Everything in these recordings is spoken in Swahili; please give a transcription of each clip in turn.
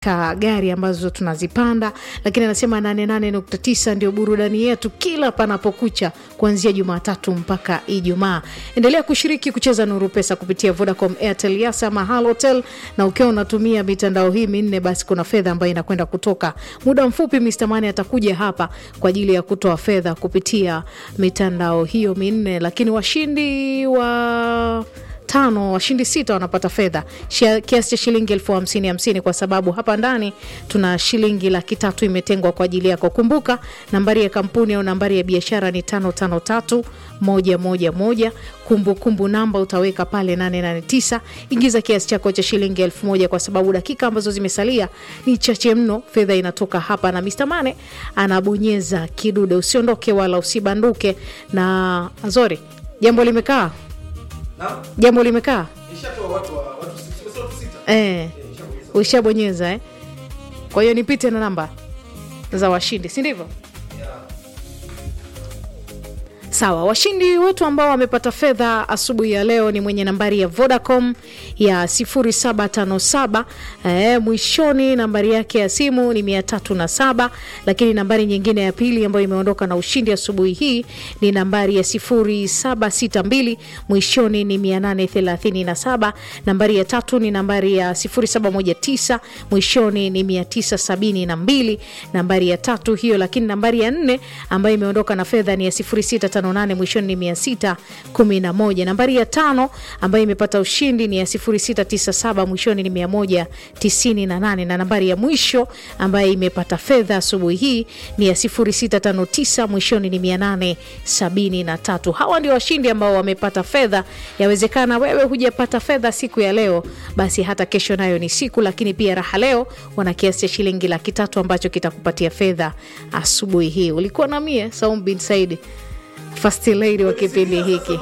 ka gari ambazo tunazipanda, lakini anasema 88.9 ndio burudani yetu kila panapokucha kuanzia Jumatatu mpaka Ijumaa. Endelea kushiriki kucheza Nuru Pesa kupitia Vodacom, Airtel, Yasa ama Halotel, na ukiwa unatumia mitandao hii minne, basi kuna fedha ambayo inakwenda kutoka muda mfupi. Mr Mani atakuja hapa kwa ajili ya kutoa fedha kupitia mitandao hiyo minne, lakini washindi wa tano washindi sita wanapata fedha Shia- kiasi cha shilingi elfu hamsini hamsini kwa sababu hapa ndani tuna shilingi laki tatu imetengwa kwa ajili yako. Kumbuka nambari ya kampuni au nambari ya biashara ni tano tano tatu moja moja moja. Kumbukumbu namba utaweka pale 889. Ingiza kiasi chako cha shilingi elfu moja kwa sababu dakika ambazo zimesalia ni chache mno. Fedha inatoka hapa na Mr Mane anabonyeza kidude. Usiondoke wala usibanduke. Na Azori, jambo limekaa jambo limekaa eh, ushabonyeza eh? Kwa hiyo nipite na namba za washindi, si ndivyo? Sawa, washindi wetu ambao wamepata fedha asubuhi ya leo ni mwenye nambari ya Vodacom ya 0757 eh, mwishoni nambari yake ya simu ni 307, lakini nambari nyingine ya pili ambayo imeondoka na ushindi asubuhi hii ni nambari ya 0762 mwishoni ni 837. Nambari ya tatu ni nambari ya 0719 mwishoni ni 972, nambari ya tatu hiyo, lakini nambari ya nne ambayo imeondoka na fedha ni ya 0658 mwishoni ni 611. Nambari ya tano ambayo imepata ushindi ni ya 0697 mwishoni ni 198, na nambari ya mwisho ambayo imepata fedha asubuhi hii ni ya 0659 mwishoni ni 873. Hawa ndio washindi ambao wamepata fedha. Yawezekana wewe hujapata fedha siku ya leo, basi hata kesho nayo ni siku, lakini pia raha leo wana kiasi cha shilingi laki tatu ambacho kitakupatia fedha asubuhi hii. Ulikuwa na mie Saum bin Saidi first lady wa kipindi hiki.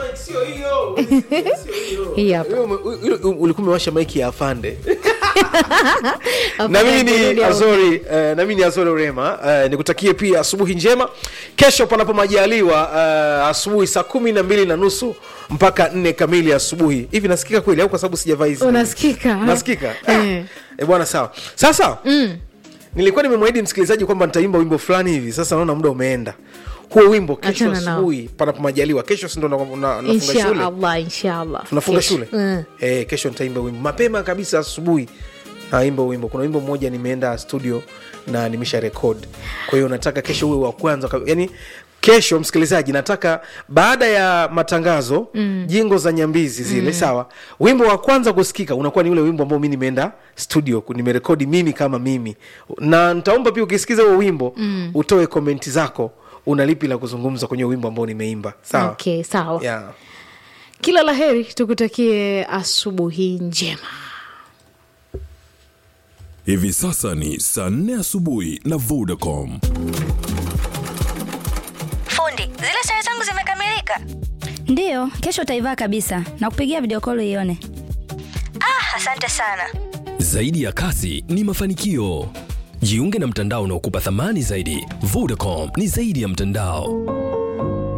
Hii hapa. ulikuwa umewasha maiki ya afande na Afande mimi ni kurudi au- azori eh, na mimi ni azori urema eh, nikutakie pia asubuhi njema kesho panapo majaliwa eh, asubuhi saa kumi na mbili na nusu mpaka nne kamili asubuhi hivi nasikika kweli au kwa sababu sijavaa hizi Unasikika? nasikika Eh. eh, bwana sawa sasa nilikuwa nimemwahidi msikilizaji kwamba nitaimba wimbo fulani hivi sasa naona muda umeenda huo wimbo kesho Achana nao. asubuhi panapo majaliwa kesho sindo nafunga shule Inshallah, inshallah. tunafunga Kesho. shule Mm. eh, kesho nitaimba wimbo mapema kabisa asubuhi naimba wimbo kuna wimbo mmoja nimeenda studio na nimesha rekod kwa hiyo nataka kesho uwe wa kwanza kab- yani kesho msikilizaji nataka baada ya matangazo mm. jingo za nyambizi zile mm. sawa wimbo wa kwanza kusikika unakuwa ni ule wimbo ambao mi nimeenda studio ku- nimerekodi mimi kama mimi na nitaomba pia ukisikiza huo wimbo mm. utoe komenti zako una lipi la kuzungumza kwenye wimbo ambao nimeimba sawa Okay, sawa. yeah. Kila la heri, tukutakie asubuhi njema. Hivi sasa ni saa nne asubuhi na Vodacom. Fundi, zile sare zangu zimekamilika. Ndiyo, kesho utaivaa kabisa na kupigia video call ione. Ah, asante sana. Zaidi ya kasi ni mafanikio. Jiunge na mtandao unaokupa thamani zaidi. Vodacom ni zaidi ya mtandao.